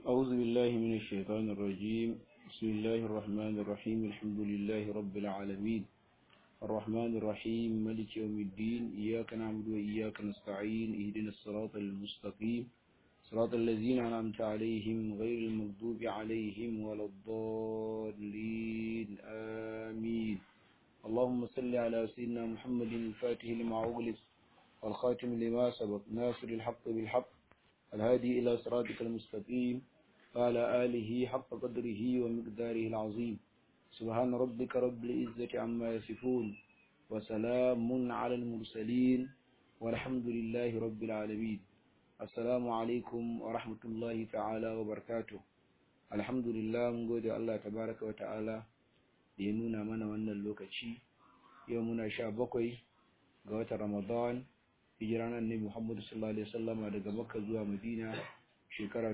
أعوذ بالله من الشيطان الرجيم بسم الله الرحمن الرحيم الحمد لله رب العالمين الرحمن الرحيم ملك يوم الدين إياك نعبد وإياك نستعين اهدنا الصراط المستقيم صراط الذين أنعمت عليهم غير المغضوب عليهم ولا الضالين آمين اللهم صل على سيدنا محمد الفاتح لما أغلق والخاتم لما سبق ناصر الحق بالحق الهادي إلى صراطك المستقيم وعلى آله حق قدره ومقداره العظيم سبحان ربك رب العزة عما يصفون وسلام على المرسلين والحمد لله رب العالمين السلام عليكم ورحمة الله تعالى وبركاته الحمد لله من قد الله تبارك وتعالى ينونا من وانا اللوكتشي يومنا شابقي قوة رمضان hijiran annabi Muhammad sallallahu alaihi wasallam daga Makka zuwa Madina shekara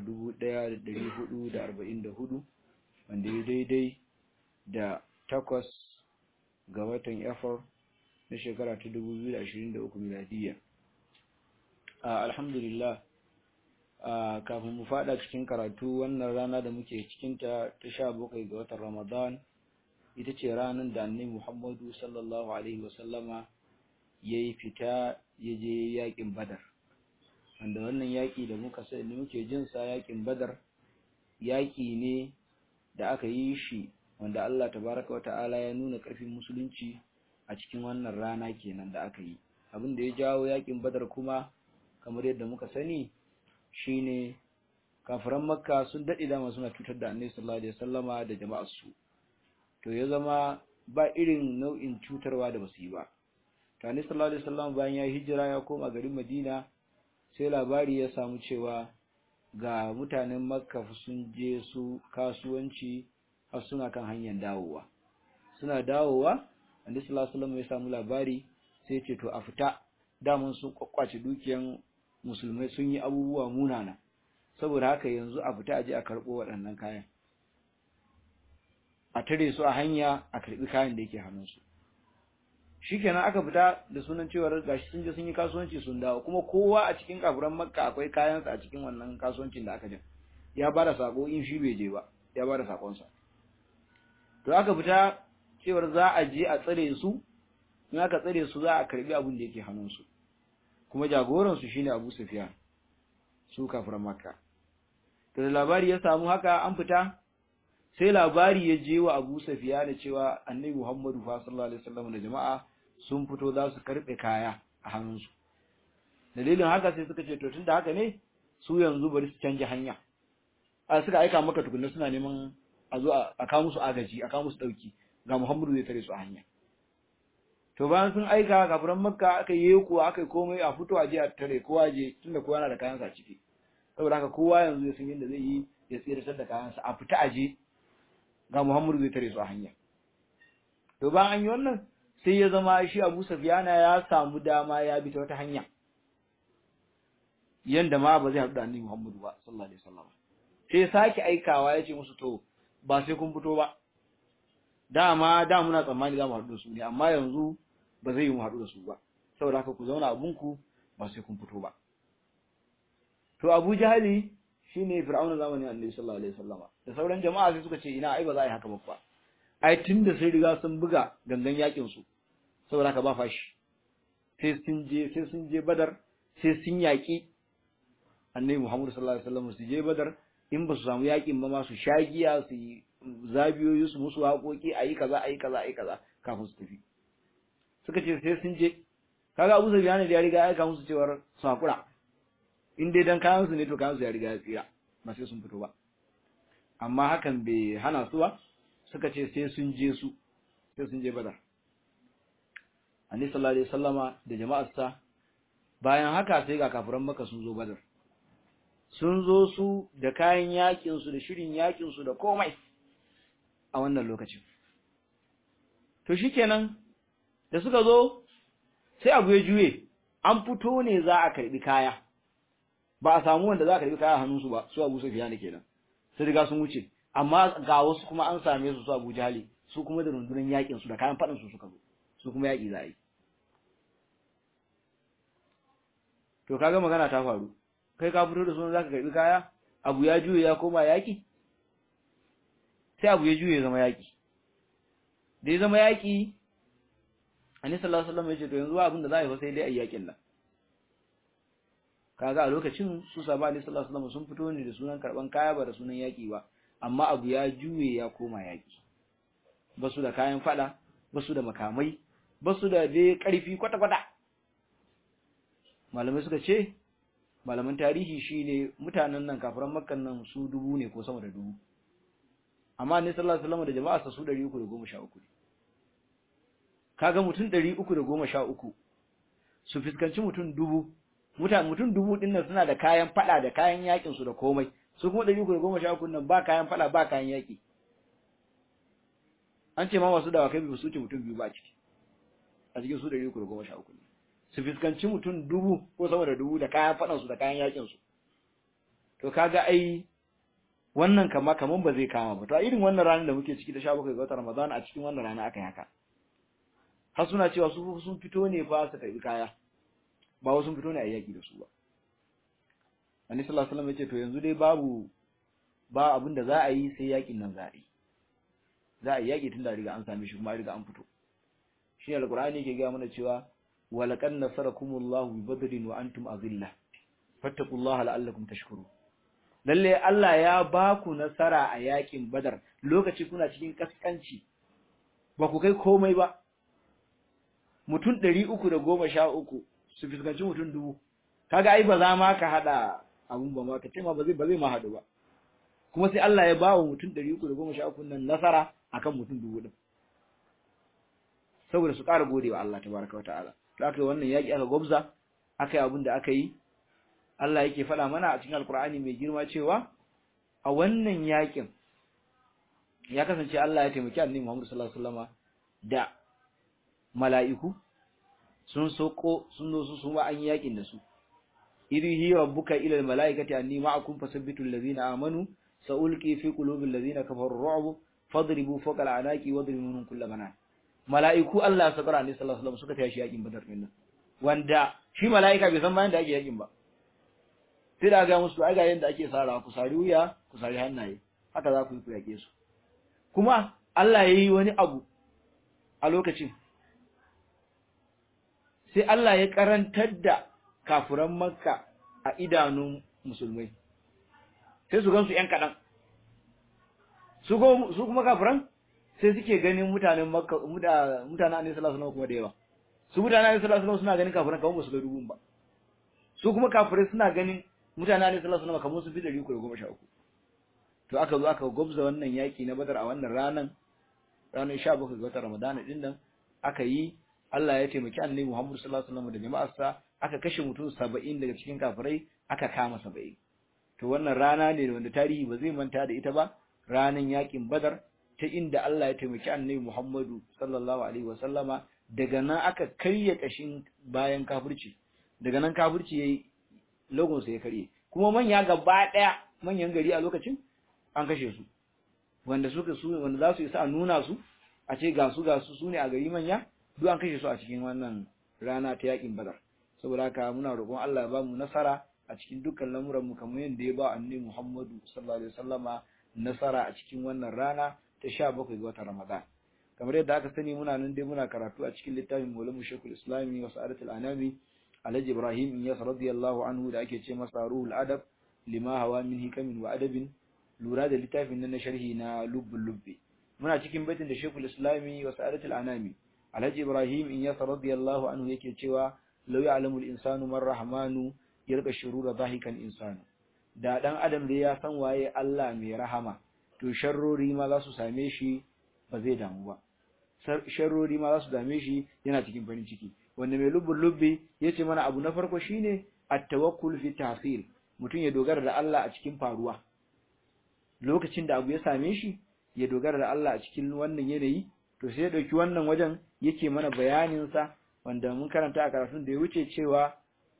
1444 wanda ya daidai da takwas ga watan Afar na shekara ta 2023 miladiya alhamdulillah kafin mu fada cikin karatu wannan rana da muke cikin ta ta 17 ga watan Ramadan ita ce ranar da annabi Muhammadu sallallahu alaihi wasallama yayi fita ya je yakin badar wanda wannan yaki da muka sani muke jin sa yakin badar yaki ne da aka yi shi wanda Allah tabaraka wata'ala ya nuna karfin musulunci a cikin wannan rana kenan da aka yi abin da ya jawo yakin badar kuma kamar yadda muka sani shine kafiran makka sun dade dama suna cutar da annabi sallallahu alaihi wasallama da jama'ar su to ya zama ba irin nau'in cutarwa da basu yi ba Tani sallallahu alaihi wasallam bayan ya hijira ya koma garin Madina sai labari ya samu cewa ga mutanen Makka sun je su kasuwanci har suna kan hanyar dawowa suna dawowa Annabi sallallahu alaihi wasallam ya samu labari sai ce to a fita daman sun kwakwace dukiyan musulmai sun yi abubuwa munana saboda haka yanzu a fita aje a karbo waɗannan kayan a tare su a hanya a karbi kayan da yake hannunsu shikenan aka fita da sunan cewar gashi sun je sun yi kasuwanci sun dawo kuma kowa a cikin kafuran makka akwai kayansa a cikin wannan kasuwancin da aka je ya bada sako in shi bai je ba ya bada sakonsa to aka fita cewar za a je a tsare su in aka tsare su za a karbi abin da yake hannunsu kuma jagoran su shine Abu Sufyan su kafuran makka to da labari ya samu haka an fita sai labari ya je wa Abu Sufyan da cewa Annabi Muhammadu sallallahu alaihi wasallam da jama'a sun fito za su karbe kaya a hannunsu dalilin haka sai suka ce to tunda haka ne su yanzu bari su canja hanya a suka aika maka tukunna suna neman a zo a kawo musu agaji a kawo musu dauki ga Muhammadu zai tare su a hanya to bayan sun aika kafiran Makka aka yi kuwa aka yi komai a fito a je a tare kowa je tunda kowa yana da kayansa a ciki saboda haka kowa yanzu ya san yadda zai yi ya tsiratar da kayansa a fita a je ga Muhammadu zai tare su a hanya to bayan an yi wannan sai ya zama shi Abu Sufyana ya samu dama ya bi ta wata hanya yanda ma ba zai haɗu da Annabi Muhammadu ba sallallahu alaihi wasallam sai ya sake aikawa ya ce musu to ba sai kun fito ba dama da muna tsammani za mu haɗu da su ne amma yanzu ba zai yi mu haɗu da su ba saboda haka ku zauna abunku ba sai kun fito ba to Abu Jahali shine Fir'auna zamanin Annabi sallallahu alaihi wasallam da sauran jama'a sai suka ce ina ai ba za a yi haka ba ai tunda sai riga sun buga gangan yakin su saboda haka ba fashi sai sun je sai sun je Badar sai sun yaki Annabi Muhammad sallallahu alaihi wasallam su je Badar in ba su samu yakin ba ma su shagiya su yi zabiyoyi su musu haƙoƙi ayi kaza ayi kaza ayi kaza kafin su tafi suka ce sai sun je kaga Abu Sufyan da ya riga ya aika musu cewar su hakura in dai dan kayan su ne to kayan su ya riga ya tsira ba sai sun fito ba amma hakan bai hana su ba suka ce sai sun je su sai sun je badar annabi sallallahu alaihi wasallama da jama'arsa bayan haka sai ga kafiran maka sun zo badar sun zo su da kayan yakin su da shirin yakin su da komai a wannan lokacin to shikenan da suka zo sai abu ya juye an fito ne za a karbi kaya ba a samu wanda za a karbi kaya hannunsu ba su Abu Sufyan kenan sai riga sun wuce amma ga wasu kuma an same su su Abu Jahali su kuma da rundunar yakin su da kayan fadin su suka zo su kuma yaki za a yi to kaga magana ta faru kai ka fito da sunan zaka karbi kaya abu ya juye ya koma yaki sai abu ya juye zama yaki da ya zama yaki Annabi sallallahu alaihi wasallam ya ce to yanzu abin da za a yi fa sai dai a yakin nan kaga a lokacin su sahaba Annabi sallallahu alaihi wasallam sun fito ne da sunan karban kaya ba da sunan yaki ba amma abu ya juye ya koma yaki basu da kayan fada basu da makamai basu da dai karfi kwata kwata malamai suka ce malaman tarihi shine mutanen nan kafiran makkan nan su dubu ne ko sama da dubu amma Annabi sallallahu alaihi wasallam da jama'a su 313 ne kaga mutum 313 su fuskanci mutum dubu mutan mutum dubu din nan suna da kayan fada da kayan yakin su da komai su kuma 313 nan ba kayan fada ba kayan yaki an ce ma wasu da wakai bi su ce mutum biyu ba ciki a cikin su 313 su fuskanci mutum dubu ko sama da dubu da kayan fadan su da kayan yakin su to kaga ai wannan kama kaman ba zai kama ba to a irin wannan ranar da muke ciki ta 17 ga watan Ramadan a cikin wannan rana aka yi haka har suna cewa su sun fito ne fa su tafi kaya ba wasu sun fito ne a yaki da su ba Annabi sallallahu alaihi wasallam ya ce to yanzu dai babu ba abin da za a yi sai yakin nan za a yi za a yi yaki tun da riga an same shi kuma riga an fito shi alqur'ani yake ga mana cewa walaqad nasarakumullahu bi badrin wa antum azilla fattaqullaha la'allakum tashkurun lalle Allah ya ba ku nasara a yakin badar lokaci kuna cikin kaskanci ba ku kai komai ba mutum ɗari uku da goma sha uku su fuskanci mutum dubu kaga ai ba za ma ka haɗa abun ba ma ka ce ma ba zai ba zai ma haɗu ba kuma sai Allah ya ba wa mutum ɗari uku da goma sha uku nan nasara akan mutum dubu ɗin saboda su ƙara gode wa Allah tabaraka wa ta'ala da aka yi wannan yaƙi aka gwabza aka yi abin da aka yi Allah yake faɗa mana a cikin alkur'ani mai girma cewa a wannan yaƙin ya kasance Allah ya taimaki annabi Muhammad sallallahu alaihi wasallama da mala'iku sun soko sun zo su suma an yakin da su idhi rabbuka ila almalaikati anni ma'akum fasabbitu allazina amanu sa'ulqi fi qulubi allazina kafaru ru'b fadribu fawqa al'anaqi wadribu minhum kull banan mala'iku Allah ya sabara ne sallallahu alaihi wasallam suka tashi yakin badar din nan wanda shi mala'ika bai san bayan da ake yakin ba sai da ga musu ai ga yanda ake sarawa ku sari wuya ku sari hannaye haka za ku yi ku yake su kuma Allah yayi wani abu a lokacin sai Allah ya karantar da kafuran Makka a idanun musulmai sai su gansu ƴan kaɗan su kuma kafuran sai suke ganin mutanen Makka mutanen Annabi sallallahu alaihi kuma da yawa su mutanen Annabi sallallahu alaihi suna ganin kafuran kamar ba su ga dubun ba su kuma kafurai suna ganin mutanen Annabi sallallahu alaihi kamar su fi 313 to aka zo aka gobza wannan yaki na Badar a wannan ranan ranar 17 ga watan Ramadan din nan aka yi Allah ya taimaki Annabi Muhammad sallallahu alaihi wasallam da jama'arsa aka kashe mutum 70 daga cikin kafirai aka kama 70 to wannan rana ne wanda tarihi ba zai manta da ita ba ranan yakin Badar ta inda Allah ya taimaki Annabi Muhammadu sallallahu alaihi wasallama daga nan aka karya kashin bayan kafirci daga nan kafirci yayi logon sa ya karye kuma manya gaba daya manyan gari a lokacin an kashe su wanda suka su wanda za su isa a nuna su a ce ga su ga su sune a gari manya duk an kashe su a cikin wannan rana ta yakin badar saboda haka muna roƙon Allah ya ba mu nasara a cikin dukkan lamuran mu kamar yadda ya ba annabi Muhammadu sallallahu alaihi wasallama nasara a cikin wannan rana ta 17 ga watan Ramadan kamar yadda aka sani muna nan dai muna karatu a cikin littafin Maulana Sheikhul Islami wa Sa'adatul Anami Alhaji Ibrahim Iyas radiyallahu anhu da ake ce masa Ruhul Adab lima hawa min hikamin wa adabin lura da littafin nan na sharhi na lubbul lubbi muna cikin baitin da Sheikhul Islami wa Sa'adatul Anami Alhaji Ibrahim Iyas radiyallahu anhu yake cewa law ya'lamu al-insanu man rahmanu yarqa shurura dhahikan insanu da dan adam da ya san waye Allah mai rahama to sharrori ma za su same shi ba zai damu ba sharrori ma za su dame shi yana cikin farin ciki wanda mai lubbul lubbi yace mana abu na farko shine at-tawakkul fi tahsil mutum ya dogara da Allah a cikin faruwa lokacin da abu ya same shi ya dogara da Allah a cikin wannan yanayi to sai ya dauki wannan wajen yake mana bayanin sa wanda mun karanta a karatun da ya wuce cewa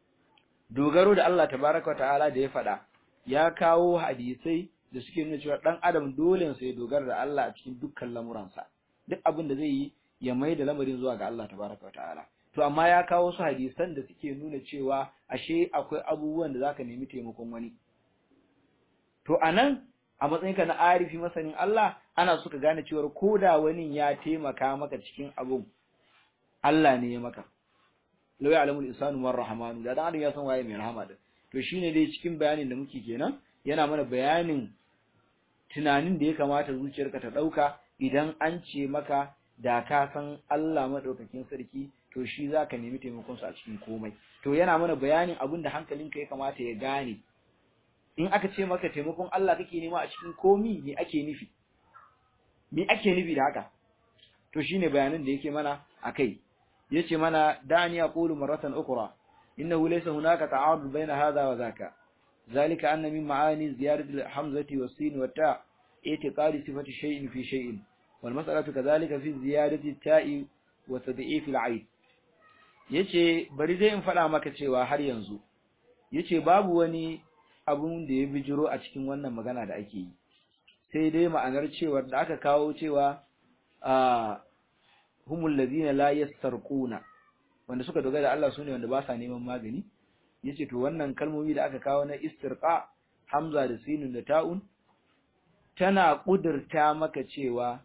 dogaro da Allah tabaraka wa ta'ala da ya faɗa ya kawo hadisai da suke nuna cewa dan adam dole sai ya dogara da Allah a cikin dukkan lamuransa duk abin da zai yi ya mai da lamarin zuwa ga Allah tabaraka wa ta'ala to amma ya kawo su hadisan da suke nuna cewa ashe akwai abubuwan da zaka nemi taimakon wani to anan a matsayinka na arifi masanin Allah ana suka gane cewa koda wani ya taimaka maka cikin abun Allah ne ya maka law ya'lamu al-insanu man rahmanu da dan adam ya san waye mai rahama da to shine dai cikin bayanin da muke kenan yana mana bayanin tunanin da ya kamata zuciyarka ta dauka idan an ce maka da ka san Allah madaukakin sarki to shi zaka nemi taimakon sa a cikin komai to yana mana bayanin abin da hankalinka ya kamata ya gane in aka ce maka taimakon Allah kake nema a cikin komi me ake nufi me ake nufi da haka to shine bayanan da yake mana akai yace mana dani aqulu marratan ukra innahu laysa hunaka ta'arud bayna hadha wa dhaka ذلك أن من معاني زيادة الحمزة والسين والتاء اعتقاد صفة شيء في شيء والمسألة كذلك في زيادة التاء وتضعيف العين yace bari zai in faɗa maka cewa har yanzu yace babu wani abun da ya bijiro a cikin wannan magana da ake yi sai dai ma'anar cewa da aka kawo cewa a humul ladina la yastarquna wanda suka dogara da Allah sune wanda ba sa neman magani yace to wannan kalmomi da aka kawo na istirqa hamza da sinun da ta'un tana kudurta maka cewa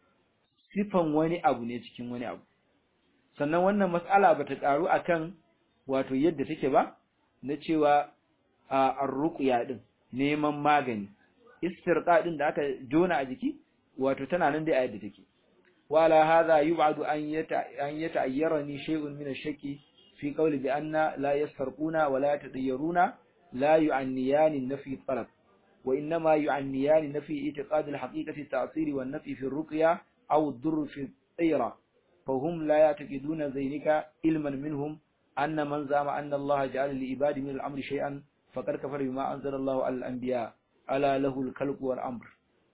sifan wani abu ne cikin wani abu sannan wannan mas'ala bata karu akan wato yadda take ba na cewa ar-ruqya din neman magani istirqa din da aka jona a jiki wato tana nan dai a yadda take wala hadha yub'adu an yata an yata'ayyarani shay'un min ash-shakki fi qawli bi anna la yasfarquna wa la yatadayyaruna la yu'anniyani nafi talab wa innama yu'anniyani nafi i'tiqad al-haqiqati at-ta'sir wa an-nafi fi ar-ruqya aw ad-durr fi at-tayra فهم لا يعتقدون ذلك علما منهم أن من زعم أن الله جعل لعباده من الأمر شيئا فقد كفر بما أنزل الله على الأنبياء ألا له الخلق والأمر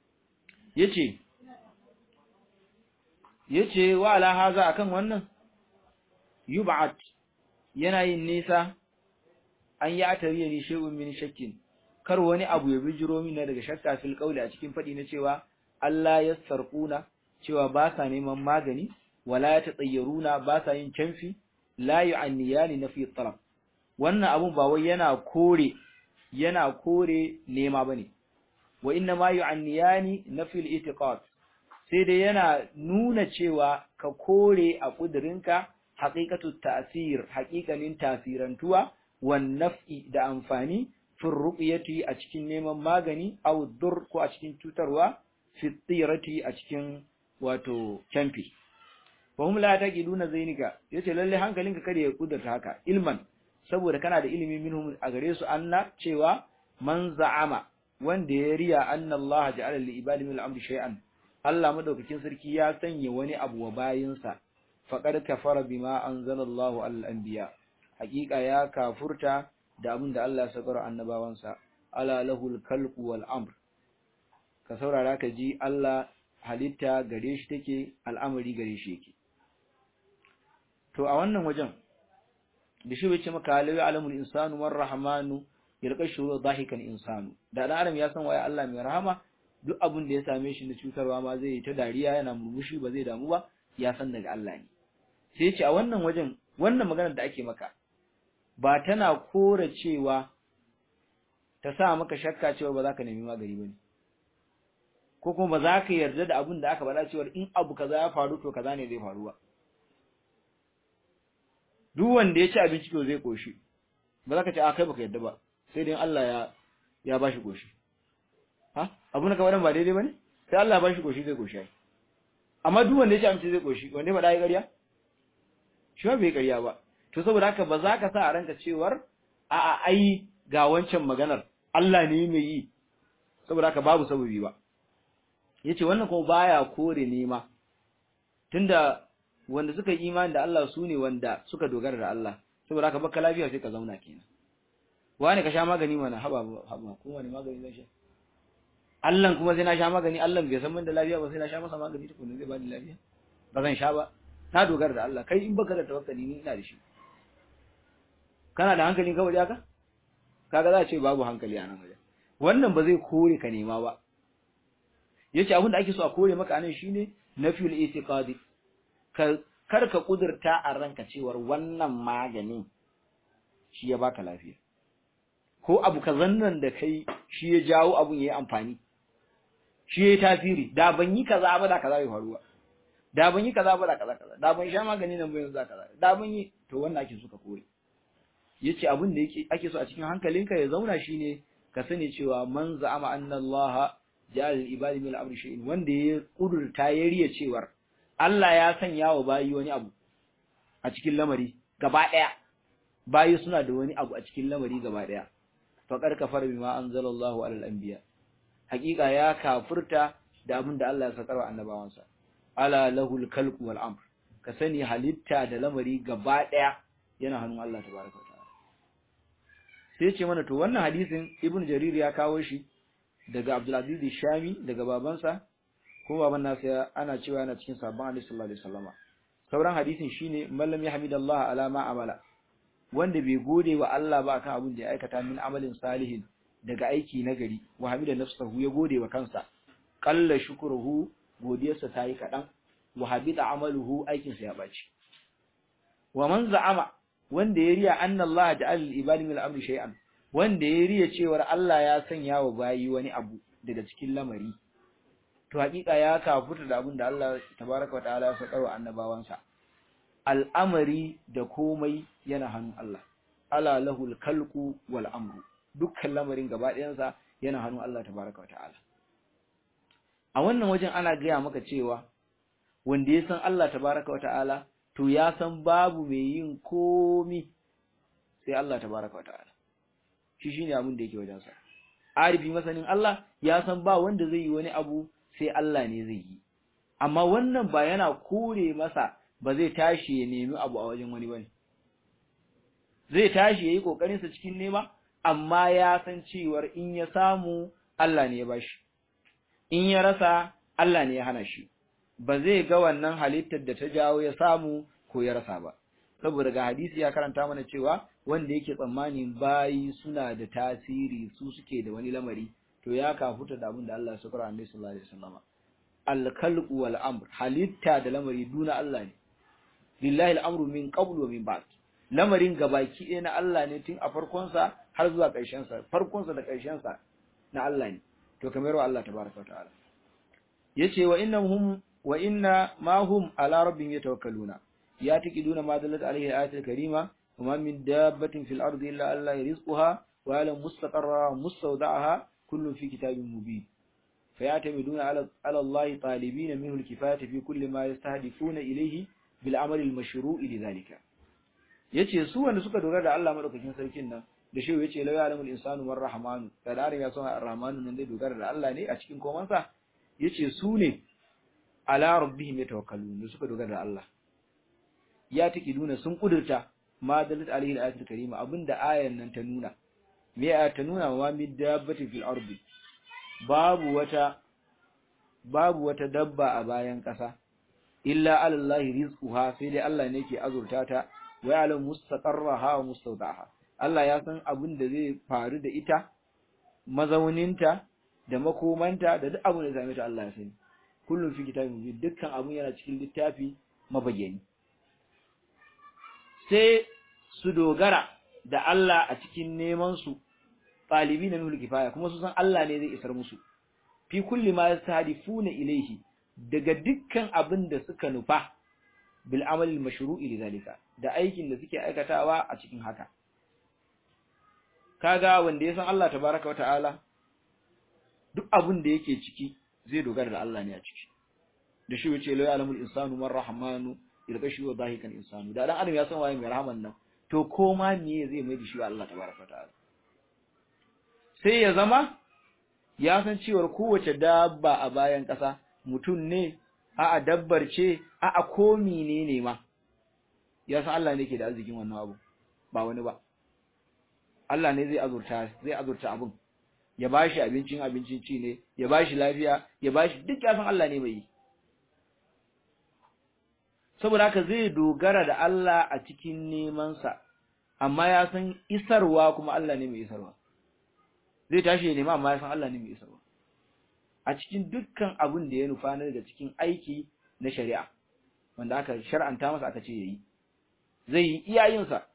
yace yace wa ala haza akan wannan yub'at yana yin nisa an ya tariya ni shay'un min shakkin kar wani abu ya bijiro min daga shakka fil qawli a cikin fadi na cewa Allah ya sarquna cewa ba sa neman magani wala tatayyaruna ba sa yin canfi la yu'anniyani nafi talab wannan abun ba wai yana kore yana kore nema bane wa inna ma yu'anniyani nafi al-i'tiqad sai dai yana nuna cewa ka kore a kudirinka haqiqatu ta'sir haqiqanin tasirantuwa wan naf'i da amfani fi ruqyati a cikin neman magani aw dur ko a cikin cutarwa fi tirati a cikin wato canfi fahim la taqiduna zainika yace lalle hankalinka kada ya kudurta haka ilman saboda kana da ilimi minhum a gare su anna cewa man za'ama wanda ya riya anna Allah ja'ala li ibadi min al-amri shay'an Allah madaukakin sarki ya sanya wani abu wa bayinsa faqad kafara bima anzala Allah al-anbiya hakika ya kafurta da abin da Allah ya sakar annabawansa ala lahul khalqu wal amr ka saurara ka ji Allah halitta gare shi take al'amari gare shi yake to a wannan wajen da shi bai ce maka lawi alamul insanu war rahmanu yalqa shuru dhahikan insanu da dan adam ya san waye Allah mai rahama duk abin da ya same shi na cutarwa ma zai yi ta dariya yana murmushi ba zai damu ba ya san daga Allah ne sai ya ce a wannan wajen wannan maganar da ake maka ba tana kora cewa ta sa maka shakka cewa ba za ka nemi magani bane ko kuma ba za ka yarda da abin da aka faɗa cewa in abu kaza ya faru to kaza ne zai faru ba duk wanda ya ci abinci to zai koshi ba za ka ce a kai baka yadda ba sai dai Allah ya ya bashi koshi ha abu na kawaran ba daidai bane sai Allah ya bashi koshi zai koshi amma duk wanda ya ci abinci zai koshi wanda ba da yi ƙarya shi ba bai ƙarya ba to saboda haka ba za ka sa a ranka cewar a a ai ga wancan maganar Allah ne mai yi saboda haka babu sababi ba yace wannan kuma baya kore nema tunda wanda suka yi imani da Allah su ne wanda suka dogara da Allah saboda haka baka lafiya sai ka zauna kenan wani ka sha magani mana haba haba ko wani magani zan sha Allah kuma sai na sha magani Allah bai san da lafiya ba sai na sha masa magani tukun zai bani lafiya ba zan sha ba na dogara da Allah kai in baka da tawakkali ni ina da shi kana da hankali kawai haka kaga za a ce babu hankali a nan wajen wannan ba zai kore ka nema ba yace abin da ake so a kore maka anan shine nafiyul itiqadi kar ka kudurta a ranka cewar wannan maganin shi ya baka lafiya ko abu kazan nan da kai shi ya jawo abun yayi amfani shi yayi tasiri da ban yi kaza ba da kaza bai faruwa da ban yi kaza ba da kaza kaza da ban sha magani nan ba yanzu da kaza da ban yi to wannan ake so ka kore yace abin da yake ake so a cikin hankalinka ya zauna shine ka sani cewa man za'ama anna Allah ja'al al-ibadi min al-amri shay'in wanda ya kudurta ya riya cewar Allah ya sanya wa bayi wani abu a cikin lamari gaba daya bayi suna da wani abu a cikin lamari gaba daya faqad kafara bima anzalallahu ala al-anbiya hakika ya kafirta da abin da Allah ya sakar wa annabawansa ala lahul khalqu wal amr ka sani halitta da lamari gaba daya yana hannun Allah tabaraka wa ta'ala sai ce mana to wannan hadisin ibnu jarir ya kawo shi daga abdul aziz shami daga babansa ko baban nasa ana cewa yana cikin sabon hadisi sallallahu alaihi wasallama sauran hadisin shine mallam yahmidallah ala ma amala wanda bai gode wa Allah ba akan abin da ya aikata min amalin salihin daga aiki na gari wa hamida nafsahu ya gode wa kansa qalla shukruhu godiyarsa ta yi kadan wa habita amaluhu aikin sa ya baci wa man za'ama wanda ya riya anna Allah ja'al lil ibadi min al-amri shay'an wanda ya riya cewar Allah ya sanya wa bayi wani abu daga cikin lamari to hakika ya kafuta da abin da Allah tabaraka wa ta'ala ya sakarwa annabawansa al'amari da komai yana hannun Allah ala lahul khalqu wal amru dukkan lamarin gaba ɗayansa yana hannun Allah tabaraka wa ta'ala a wannan wajen ana gaya maka cewa wanda ya san Allah tabaraka wa ta'ala to ya san babu mai yin komi sai Allah tabaraka wa ta'ala shi shine abin da yake wajen sa arifi masanin Allah ya san ba wanda zai yi wani abu sai Allah ne zai yi amma wannan ba yana kore masa ba zai tashi ya nemi abu a wajen wani bane zai tashi yayi kokarin sa cikin nema amma ya san cewar in ya samu Allah ne ya bashi in ya rasa Allah ne ya hana shi ba zai ga wannan halittar da ta jawo ya samu ko ya rasa ba saboda ga hadisi ya karanta mana cewa wanda yake tsammanin bayi suna da tasiri su suke da wani lamari to ya kafuta da abin da Allah ya sakara annabi sallallahu alaihi wasallam al-khalqu wal amr halitta da lamari duna Allah ne lillahi al-amru min qabl wa min ba'd lamarin gabaki ɗaya na Allah ne tun a farkon sa har zuwa ƙarshen sa farkon sa da ƙarshen sa na Allah ne to kamar wa Allah tabaraka wa ta'ala yace wa innahum wa inna ma hum ala rabbihim yatawakkaluna ya taqiduna ma dallat alaihi ayatul karima wa ma min dabbatin fil ardi illa Allah rizquha wa alam mustaqarra mustawda'aha kullun fi kitabin mubin فيعتمدون على على الله طالبين منه الكفاية في كل ما يستهدفون إليه بالعمل المشروع لذلك yace su wanda suka dogara da Allah madaukakin sarkin nan da shi yace la ya'lamul insanu war rahmanu da da ya san ar-rahmanu nan dai dogara da Allah ne a cikin komansa yace su ne ala rabbihim yatawakkalun da suka dogara da Allah ya take nuna sun kudurta ma dalat alaihi al-ayatul karima abinda ayan nan ta nuna me ya ta nuna wa mid dabbati fil ardi babu wata babu wata dabba a bayan ƙasa illa alallahi rizquha sai dai Allah ne ke azurta ta wa ya'lamu mustaqarraha wa mustawda'aha Allah ya san abin da zai faru da ita mazauninta da makomanta da duk abin da zai ta Allah ya sani kullum fi kitabin mubin dukkan abun yana cikin littafi mabayyani sai su dogara da Allah a cikin neman su ɗalibi na nuna kifaya kuma su san Allah ne zai isar musu fi kulli ma yastahdifuna ilayhi daga dukkan abin da suka nufa bil amali mashru'i lidhalika da aikin da suke aikatawa a cikin haka kaga wanda ya san Allah tabaraka wa ta'ala duk abin da yake ciki zai dogara da Allah ne a ciki da shi yace la ya'lamul insanu man rahmanu ilkashi wa dhahikan insanu da dan adam ya san waye mai rahman nan to koma me zai mai da shi Allah tabaraka wa ta'ala sai ya zama ya san cewar kowace dabba a bayan ƙasa mutum ne a'a dabbar ce a'a ko menene ma ya san Allah ne ke da arzikin wannan abu ba wani ba Allah ne zai azurta zai azurta abun ya bashi abincin abincin ci ne ya bashi lafiya ya bashi duk ya san Allah ne mai yi saboda haka zai dogara da Allah a cikin neman sa amma ya san isarwa kuma Allah ne mai isarwa zai tashi ya nema amma ya san Allah ne mai isarwa a cikin dukkan abin da ya nufa na daga cikin aiki na shari'a wanda aka shar'anta masa aka ce yayi zai yi iyayensa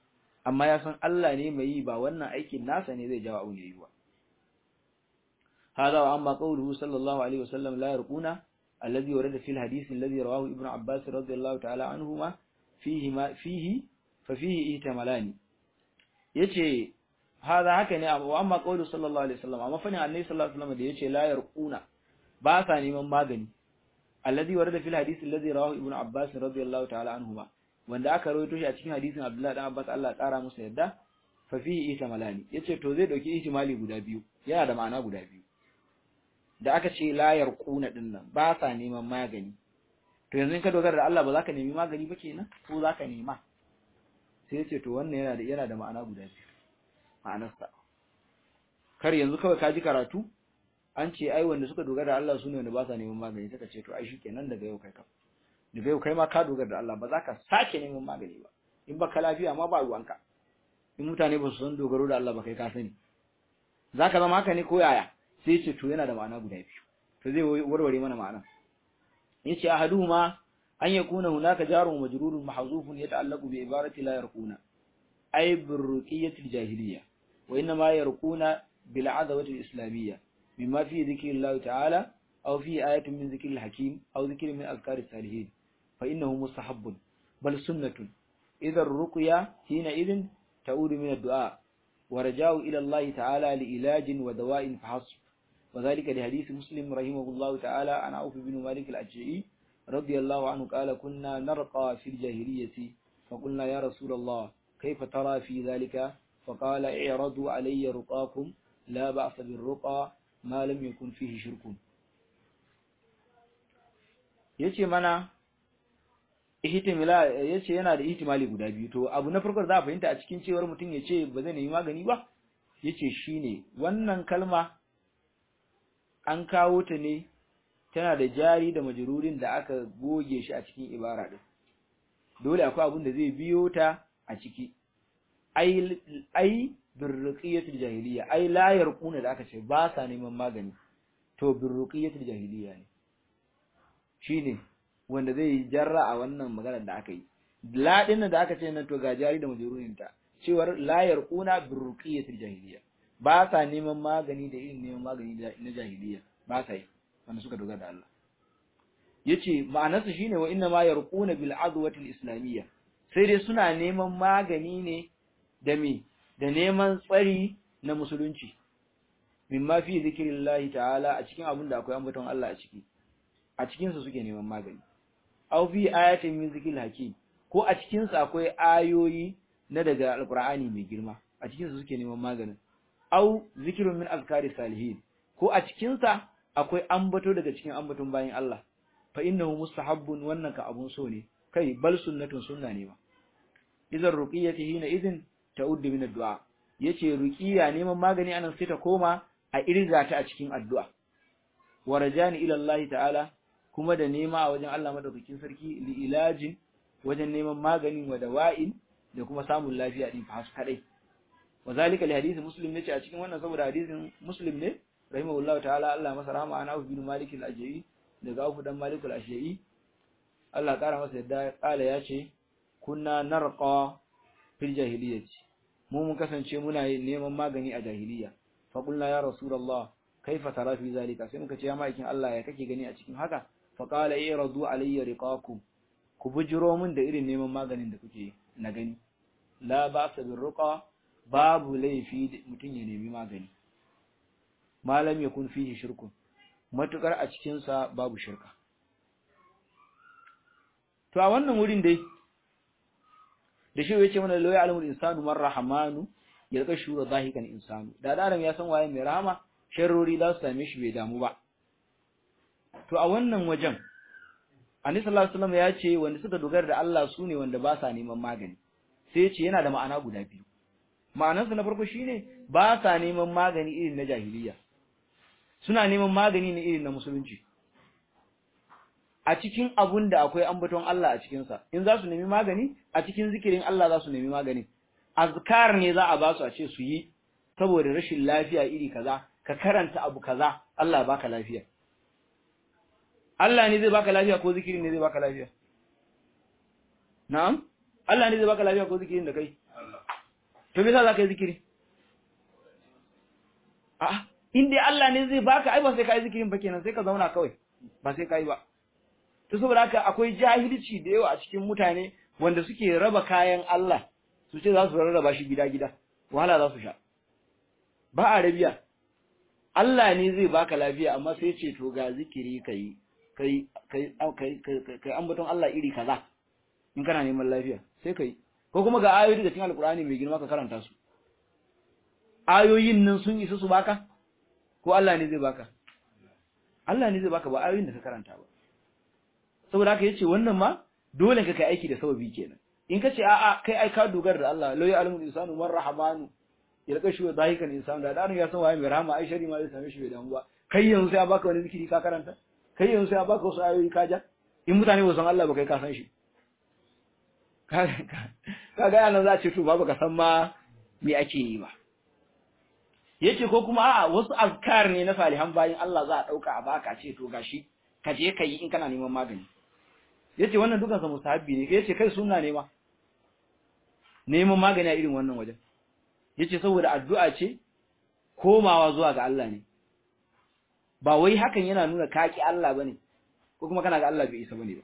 amma ya san Allah ne mai yi ba wannan aikin nasa ne zai jawo abun yayi ba hada wa amma qawluhu sallallahu alaihi wasallam la yarquna alladhi warada fil hadith alladhi rawahu ibnu abbas radiyallahu ta'ala anhuma fihi ma fihi fa fihi ihtimalani yace hada haka ne wa amma qawluhu sallallahu alaihi wasallam amma fa ne annabi sallallahu alaihi wasallam da yace la yarquna ba sa neman magani alladhi warada fil hadith alladhi rawahu ibnu abbas radiyallahu ta'ala anhuma wanda aka rawaito shi a cikin hadisin Abdullah dan Abbas Allah ya kara musu yadda fa fihi ihtimalani yace to zai dauki ihtimali guda biyu yana da ma'ana guda biyu da aka ce la yarquna din nan ba sa neman magani to yanzu in ka dogara da Allah ba za ka nemi magani ba kenan ko za ka nema sai yace to wannan yana da yana da ma'ana guda biyu ma'anarsa kar yanzu kawai ka ji karatu an ce ai wanda suka dogara da Allah sune wanda ba sa neman magani suka ce to ai shikenan daga yau kai ka daga yau kai ma ka dogara da Allah ba za ka sake neman magani ba in baka lafiya ma ba ruwanka in mutane ba su san dogaro da Allah ba kai ka sani za ka zama haka ne ko yaya sai ce to yana da ma'ana guda biyu to zai warware mana ma'ana yace ahaduhuma an yakuna hunaka jarun majrurun mahzufun yata'allaqu bi ibarati la yarquna ay birruqiyyati al-jahiliyya wa inna ma yarquna bil adawati al-islamiyya mimma fi dhikri Allah ta'ala aw fi ayatin min dhikri al-hakim aw dhikri min azkari salihin فإنه مستحب بل سنة إذا الرقية حينئذ تعود من الدعاء ورجاء إلى الله تعالى لإلاج ودواء فحسب وذلك لحديث مسلم رحمه الله تعالى عن عوف بن مالك الأجعي رضي الله عنه قال كنا نرقى في الجاهلية فقلنا يا رسول الله كيف ترى في ذلك فقال اعرضوا علي رقاكم لا بأس بالرقى ما لم يكن فيه شرك yace mana ihtimala yace yana da ihtimali guda biyu to abu na farko za a fahimta a cikin cewar mutum yace ba zai nemi magani ba yace shine wannan kalma an kawo ta ne tana da jari da majrurin da aka goge shi a cikin ibara din dole akwai abun da zai biyo ta a ciki ai ai birruqiyatul jahiliya ai la yarquna da aka ce ba sa neman magani to birruqiyatul jahiliya ne shine wanda zai jarra a wannan maganar da aka yi ladin da aka ce nan to ga jari da majrurin ta cewar la yarquna birruqiyatul jahiliya ba sa neman magani da irin neman magani na jahiliya ba sa yi wanda suka dogara da Allah yace ma'anarsa shine wa inna ma yarquna bil adwati al islamiyya sai dai suna neman magani ne da me da neman tsari na musulunci mimma fi zikrillahi ta'ala a cikin abin da akwai ambaton Allah a ciki a cikin su suke neman magani aw fi ayatin min zikril hakim ko a cikin su akwai ayoyi na daga alqur'ani mai girma a cikin su suke neman maganin aw zikrun min azkari salihin ko a cikin sa akwai ambato daga cikin ambaton bayin Allah fa innahu mustahabbun wannan ka abun so ne kai bal sunnatun sunna ne ma idan ruqiyati hina idin ta'uddu min addu'a yace ruqiya neman magani anan sai ta koma a irga ta a cikin addu'a wa rajani ila Allah ta'ala kuma da nema a wajen Allah madaukakin sarki li ilajin wajen neman magani wa dawa'in da kuma samun lafiya din fa kadai wa zalika li hadisi muslim ne ce a cikin wannan saboda hadisin muslim ne rahimahullahu ta'ala Allah masa rahama ana bin malik al-ajai daga Auf dan Malik al-Ashja'i Allah kara masa yadda kala ya ce kunna narqa fil jahiliyyati mu mun kasance muna neman magani a jahiliya fa qulna ya rasulullah kaifa tara fi zalika sai muka ce ya maikin Allah ya kake gani a cikin haka fa qala iradu alayya riqakum ku bujiro min da irin neman maganin da kuke na gani la ba'sa bir ruqa babu laifi mutun ya nemi magani malam yakun fihi shirkun matukar a cikinsa babu shirka. To, a wannan wurin dai, da shi ya ce mana lauya alamul insanu man rahamanu ya rika shura zahikan insanu, da adam ya san waye mai rahama, sharrori za su same shi bai damu ba. To, a wannan wajen, Ani sallallahu alaihi ya ce wanda suka dogara da Allah su ne wanda ba sa neman magani, sai ya ce yana da ma'ana guda biyu. Ma'anarsa na farko shine ba sa neman magani irin na jahiliya. suna neman magani ne irin na musulunci a cikin abun da akwai ambaton Allah a cikinsa in za su nemi magani a cikin zikirin Allah za su nemi magani azkar ne za a ba su a ce su yi saboda rashin lafiya iri kaza ka karanta abu kaza Allah baka lafiya Allah ne zai baka lafiya ko zikirin ne zai baka lafiya na'am Allah ne zai baka lafiya ko zikirin da kai to me yasa zaka yi zikiri a in dai Allah ne zai baka ai ba sai ka yi zikirin ba kenan sai ka zauna kawai ba sai ka yi ba to saboda haka akwai jahilci da yawa a cikin mutane wanda suke raba kayan Allah su ce za su rarraba shi gida-gida wahala za su sha ba a rabiya Allah ne zai baka lafiya amma sai ce to ga zikiri kai kai kai kai kai ambaton Allah iri kaza in kana neman lafiya sai kai ko kuma ga ayoyi daga cikin alkur'ani mai girma ka karanta su ayoyin nan sun isa su baka ko Allah ne zai baka Allah ne zai baka ba ayoyin da ka karanta ba saboda haka yace wannan ma dole ka kai aiki da sababi kenan in kace a a kai ai ka dogara da Allah la ya'lamu insanu man rahmanu yalqa shi zahikan insanu da dan ya san waye mai rahama ai shari ma zai same shi bai damu ba kai yanzu sai a baka wani zikiri ka karanta kai yanzu sai a baka wasu ayoyi ka ja in mutane ba san Allah ba kai ka san shi ka ga yana za a ce to ba ka san ma me ake yi ba yace ko kuma a'a wasu azkar ne na salihan bayin Allah za a dauka a baka ce to gashi ka je ka yi in kana neman magani yace wannan dukan sa musahabi ne yace kai sunna ne ma neman magani a irin wannan wajen yace saboda addu'a ce komawa zuwa ga Allah ne ba wai hakan yana nuna kaki Allah bane ko kuma kana ga Allah bai isa bane ba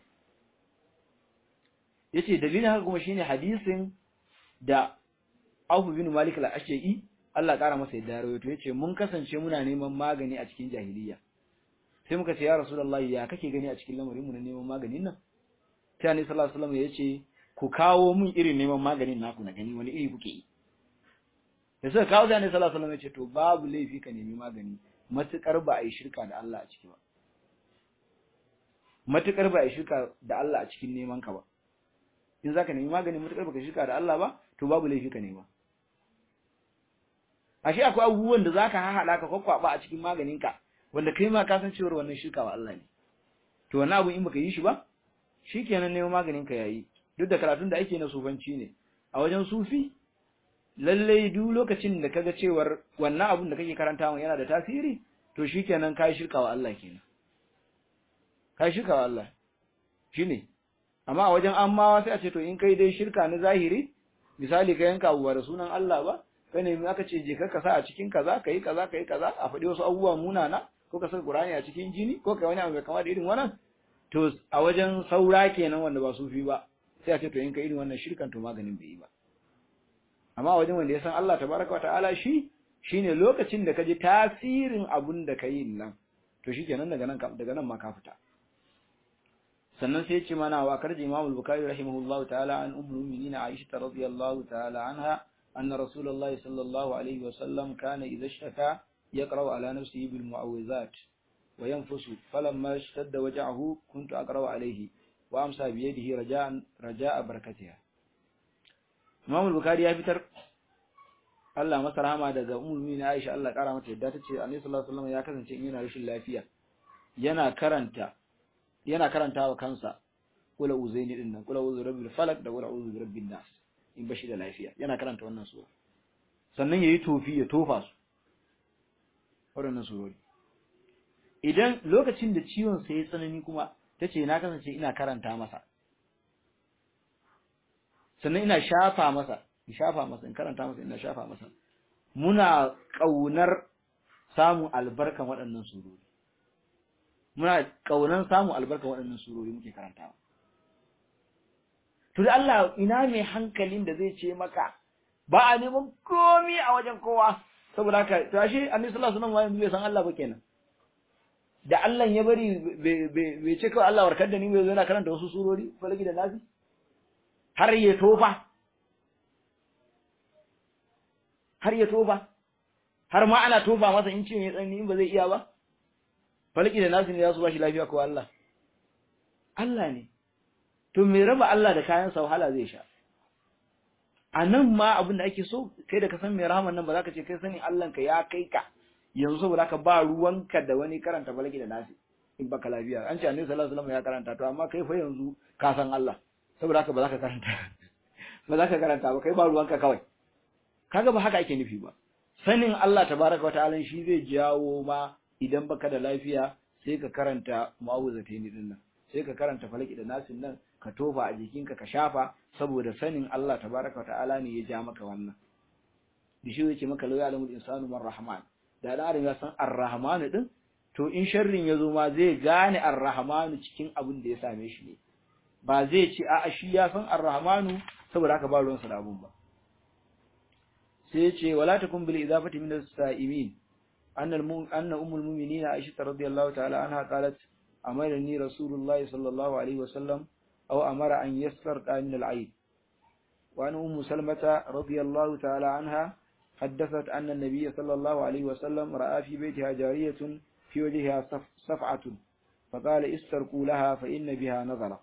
yace dalilin haka kuma shine hadisin da Auf bin Malik al-Ashja'i Allah ƙara masa yadda rawaito yace mun kasance muna neman magani a cikin jahiliya sai muka ce ya Rasulullahi ya kake gani a cikin lamarin mu na neman maganin nan sai Annabi sallallahu alaihi wasallam yace ku kawo mun irin neman maganin naku na gani wani iri kuke yi da suka kawo sai Annabi sallallahu alaihi wasallam yace to babu laifi ka nemi magani matukar ba a yi shirka da Allah a ciki ba matukar ba a yi shirka da Allah a cikin neman ka ba in zaka nemi magani matukar baka shirka da Allah ba to babu laifi ka nema ashe akwai abubuwan da zaka haɗa ka kwakwaba a cikin maganinka wanda kai ma ka san cewa wannan shirka wa Allah ne to wannan abu in baka yi shi ba shikenan neman maganin ka yayi duk da karatun da ake na sufanci ne a wajen sufi lalle duk lokacin da kaga cewar wannan abun da kake karantawa yana da tasiri to shikenan kai shirka wa Allah kenan kai shirka wa Allah shine amma a wajen ammawa sai a ce to in kai dai shirka na zahiri misali ka yanka abuwa da sunan Allah ba kai ne aka ce je ka sa a cikin kaza kai kaza kai kaza a faɗi wasu abubuwa munana ko ka saka Qur'ani a cikin jini ko kai wani abu mai kama da irin wannan to a wajen saura kenan wanda ba sufi ba sai a ce to in kai irin wannan shirkan to maganin bai yi ba amma wajen wanda ya san Allah tabaraka wataala shi shine lokacin da ka ji tasirin abun da ka yi nan to shikenan daga nan daga nan ma ka fita sannan sai ya ce mana wa karji Imam al-Bukhari rahimahullahu ta'ala an ummul mu'minin Aisha radhiyallahu ta'ala anha anna Rasulullahi sallallahu alaihi wa sallam kana idha shaka yaqra'u ala nafsihi bil mu'awwizat wa yanfusu falamma ishtadda waj'ahu kuntu aqra'u alayhi wa amsa bi yadihi raja'an raja'a barakatiha Imam al-Bukhari ya fitar Allah masa rahama daga ummul mu'minin Aisha Allah kara mata yadda tace Annabi sallallahu alaihi wasallam ya kasance in yana rashin lafiya yana karanta yana karantawa kansa kula uzaini din nan kula uzu rabbil falak da kula uzu rabbin nas in bashi da lafiya yana karanta wannan sura sannan yayi tofi ya tofa su waɗannan surori idan lokacin da ciwon sa ya tsanani kuma tace na kasance ina karanta masa sannan ina shafa masa in shafa masa in karanta masa ina shafa masa muna kaunar samun albarkan waɗannan surori muna kaunan samun albarkan waɗannan surori muke karantawa to da Allah ina mai hankalin da zai ce maka ba a neman komi a wajen kowa saboda haka to ashe annabi sallallahu alaihi wasallam bai san Allah ba kenan da Allah ya bari bai ce kawai Allah warkar da ni bai zo yana karanta wasu surori falaki da nafi har ya tofa har ya tofa har ma ana tofa masa in ce ya tsanni in ba zai iya ba falaki da nafi ne za su ba shi lafiya ko Allah Allah ne to me raba Allah da kayan sa wahala zai sha a nan ma abin da ake so kai da ka san mai rahaman nan ba za ka ce kai sani Allah ka ya kai ka yanzu saboda ka ba ruwanka da wani karanta falaki da nasi in baka lafiya an ce annabi sallallahu alaihi wasallam ya karanta to amma kai fa yanzu ka san Allah saboda haka ba za ka karanta ba za ka karanta ba kai ba ruwanka kawai kaga ba haka ake nufi ba sanin Allah tabaraka wa ta'ala shi zai jawo ma idan baka da lafiya sai ka karanta mu'awuzataini din nan sai ka karanta falaki da nasin nan ka tofa a jikinka ka shafa saboda sanin Allah tabaraka wa ta'ala ne ya ja maka wannan da shi yake maka lauya alamul insanu man rahman da dan adam ya san ar-rahmanu din to in sharrin ya zo ma zai gane ar-rahmanu cikin abin da ya same shi ne ba zai ce a'a shi ya san ar-rahmanu saboda haka ba ruwansa da abun ba sai ya ce wala takun bil idafati min as-sa'imin anna anna ummul mu'minin Aisha radhiyallahu ta'ala anha qalat amarani rasulullahi sallallahu alaihi wasallam aw amara an yasfarqa min al-ayd wa an ummu salmata radhiyallahu ta'ala anha حدثت أن النبي صلى الله عليه وسلم رأى في بيتها جارية في وجهها صفعة فقال استرقوا لها فإن بها نظرة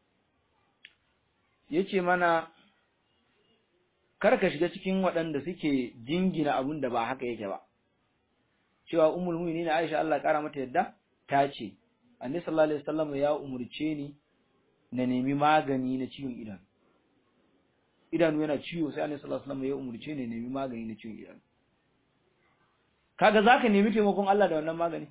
yace mana kar ka shiga cikin waɗanda suke jingina abun da ba haka yake ba cewa ummul mu'minin Aisha Allah kara mata yadda ta ce Annabi sallallahu alaihi wasallam ya umurce ni na nemi magani na ciwon idanu idanu yana ciwo sai Annabi sallallahu alaihi wasallam ya umurce ni na nemi magani na ciwon idanu kaga zaka nemi taimakon Allah da wannan magani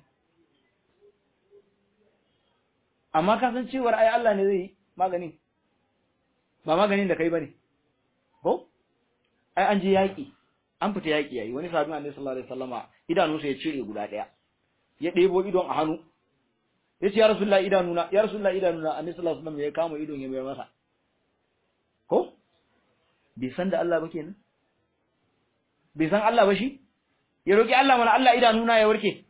amma ka san cewar ai Allah ne zai magani ba maganin da kai bane ko ai an je yaki an fita yaki yayi wani sahabi Annabi sallallahu alaihi wasallama idanunsa ya cire guda daya ya ɗebo idon a hannu yace ya rasulullahi idanuna ya rasulullahi idanuna Annabi sallallahu alaihi wasallam ya kama idon ya mai masa ko bai san da Allah ba kenan bai san Allah ba shi ya roki Allah mana Allah idanuna ya warke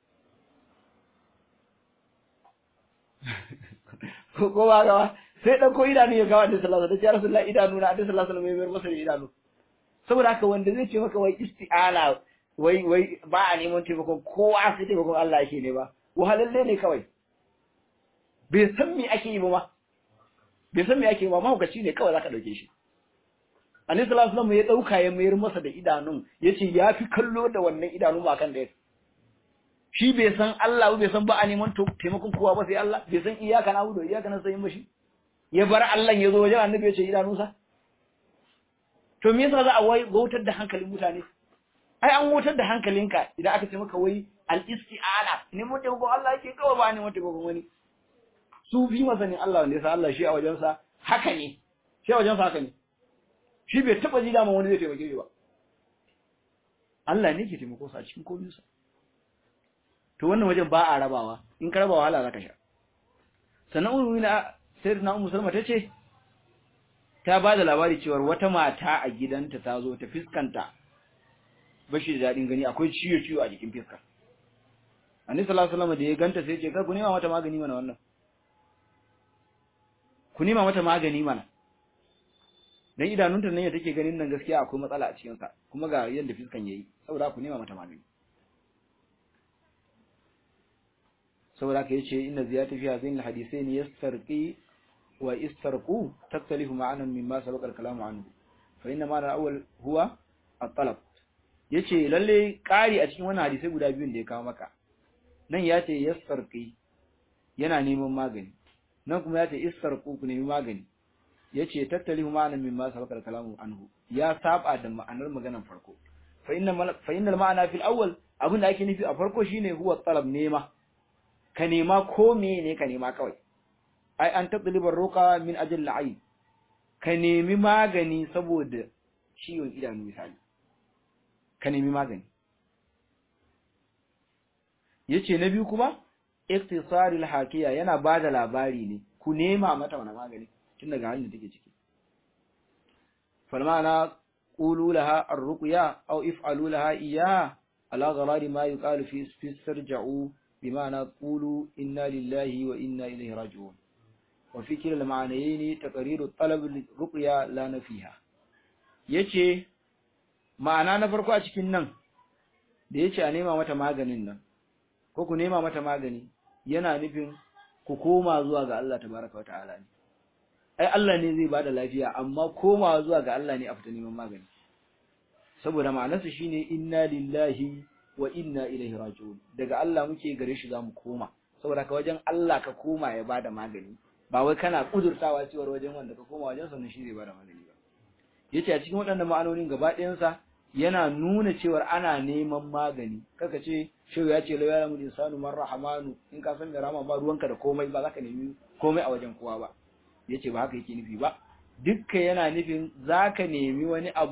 ko ba gawa sai ɗauko idanu ya gawa da sallallahu alaihi wasallam ya rasulullahi idanu na da sallallahu alaihi wasallam ya masa da idanu saboda haka wanda zai ce maka wai isti'ana wai wai ba a neman taimakon kowa sai taimakon Allah yake ne ba wahalalle ne kawai bai san me ake yi ba ma bai san me ake yi ba mahaukaci ne kawai zaka dauke shi Annabi sallallahu alaihi wasallam ya dauka ya mayar masa da idanun yace ya fi kallo da wannan idanun ba kan da shi bai san Allah bai san ba a neman taimakon kowa ba sai Allah bai san iyaka na hudu iyaka na sayin ba shi ya bar Allah ya zo wajen annabi ya ce idanunsa to me yasa za a wai wautar da hankalin mutane ai an wautar da hankalinka idan aka ce maka wai al isti'ana ne mun taimakon Allah yake kawai ba ne mun taimakon wani su bi masanin Allah wanda yasa Allah shi a wajensa haka ne shi a wajensa haka ne shi bai taba ji dama wani zai taimake shi ba Allah ne ke taimako sa a cikin komai sa to wannan wajen ba a rabawa in ka rabawa wahala zaka sha sannan ummu na sayyidina ummu salma tace ta ba da labari cewa wata mata a gidanta ta zo ta fiskanta bashi da dadin gani akwai ciwo ciwo a jikin fiskar annabi sallallahu alaihi wasallam da ya ganta sai ya ce kar ku nema mata magani mana wannan ku nema mata magani mana dan idanunta nan ya take ganin nan gaskiya akwai matsala a cikin sa kuma ga yanda fiskan yayi saboda ku nema mata magani saboda haka yace inna ziyata fi hadhihi alhadithain yastarqi wa istarqu taktalifu ma'anan mimma sabaqa al-kalamu anhu fa inna ma'ana al-awwal huwa at-talab yace lalle kari a cikin wannan hadisi guda biyun da ya kawo maka nan yace yastarqi yana neman magani nan kuma yace istarqu ku nemi magani yace taktalifu ma'anan mimma sabaqa al-kalamu anhu ya saba da ma'anar maganar farko fa inna fa inna al-ma'ana fil awwal abin da ake nufi a farko shine huwa talab nema ka nema ko ne ka nema kawai ai an tadlibar ruqa min ajal al'ayn ka nemi magani saboda ciwon idanu misali ka nemi magani yace na biyu kuma iktisarul hakiya yana bada labari ne ku nema mata wani magani tun daga halin da take ciki falmana qulu laha ar-ruqya aw if'alu laha iyyaha ala gharari ma yuqalu fi fi sarja'u بمعنى قولوا إنا لله وإنا إليه راجعون وفي كلا المعنيين تقرير الطلب للرقية لا نفيها yace ma'ana na farko a cikin nan da yace a nema mata maganin nan ko ku nema mata magani yana nufin ku koma zuwa ga Allah tabaraka wata'ala ne ai Allah ne zai bada lafiya amma komawa zuwa ga Allah ne a fita neman magani saboda ma'anarsa shine inna lillahi wa inna ilaihi raji'un daga Allah muke gare shi zamu koma saboda ka wajen Allah ka koma ya bada magani ba wai kana kudurtawa cewa wajen wanda ka koma wajen sa ne shi zai bada magani ba yace a cikin waɗannan ma'anonin gaba ɗayan sa yana nuna cewa ana neman magani kaka ce shehu ya ce la ya lamu insanu man rahmanu in ka san rahama ba ruwanka da komai ba zaka nemi komai a wajen kowa ba yace ba haka yake nufi ba dukkan yana nufin zaka nemi wani abu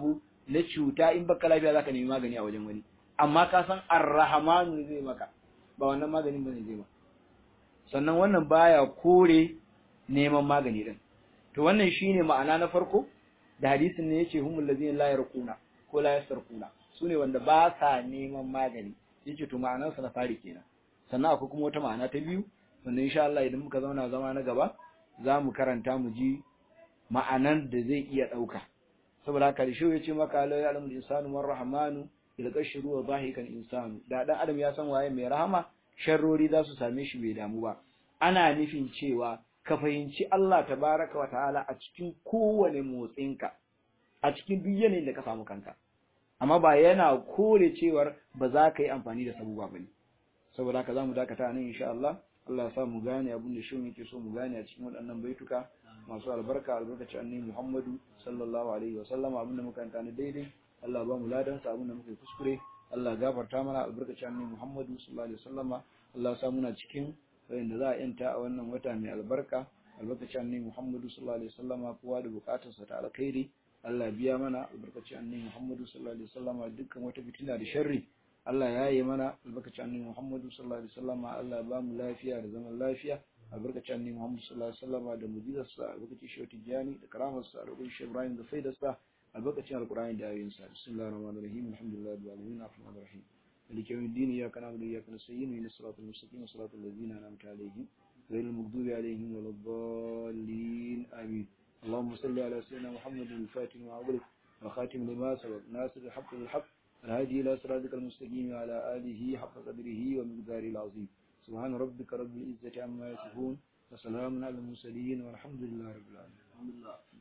na cuta in baka lafiya zaka nemi magani a wajen wani amma ka san arrahmanu zai maka ba wannan maganin bane zai ma sannan wannan baya kore neman magani din to wannan shine ma'ana na farko da hadisin ne yace humul ladzina la yarquna ko la yasarquna sune wanda ba sa neman magani yace to ma'anar sa na fari kenan sannan akwai kuma wata ma'ana ta biyu wanda insha Allah idan muka zauna zama na gaba za mu karanta mu ji ma'anan da zai iya dauka saboda haka shi yace maka la ya'lamu al-insanu man rahmanu ilqashru wa dhahikan insanu da dan adam ya san waye mai rahama sharrori za su same shi bai damu ba ana nufin cewa ka fahimci Allah tabaraka wa ta'ala a cikin kowane motsinka a cikin duk yanayin da ka samu kanka amma ba yana kore cewar ba za ka yi amfani da sabuwa bane saboda haka zamu dakata nan insha Allah Allah ya sa mu gane abin da shi yake so mu gane a cikin waɗannan baituka masu albarka albarkaci annabi Muhammadu sallallahu alaihi wa sallama abin da muka kanta ne daidai Allah ba mu ladan sa abin da muka kuskure Allah gafarta mana albarkaci annabi Muhammadu sallallahu alaihi wa sallama Allah ya sa muna cikin wanda za a yanta a wannan wata mai albarka albarkaci annabi Muhammadu sallallahu alaihi wa sallama kowa da bukatarsa ta alkhairi Allah biya mana albarkaci annabi Muhammadu sallallahu alaihi wa sallama dukkan wata fitina da sharri Allah ya yi mana albarkaci annabi Muhammadu sallallahu alaihi wasallam Allah ya ba mu lafiya da zaman lafiya albarkaci annabi Muhammadu sallallahu alaihi wasallam da mujizarsa albarkaci shi tijani da karamarsa albarkaci shi Ibrahim da faidarsa albarkacin alqur'ani da ayoyinsa bismillahir rahmanir rahim alhamdulillahi rabbil alamin arrahmanir rahim مالك يوم الدين إياك نعبد وإياك نستعين اهدنا الصراط المستقيم صراط الذين أنعمت عليهم غير المغضوب عليهم ولا الضالين آمين اللهم صل على سيدنا محمد الفاتح وعبده وخاتم لما سبق ناصر الحق بالحق الهادي إلى صراطك المستقيم وعلى آله حق قدره ومقداره العظيم سبحان ربك رب العزة عما يصفون وسلام على المرسلين والحمد لله رب العالمين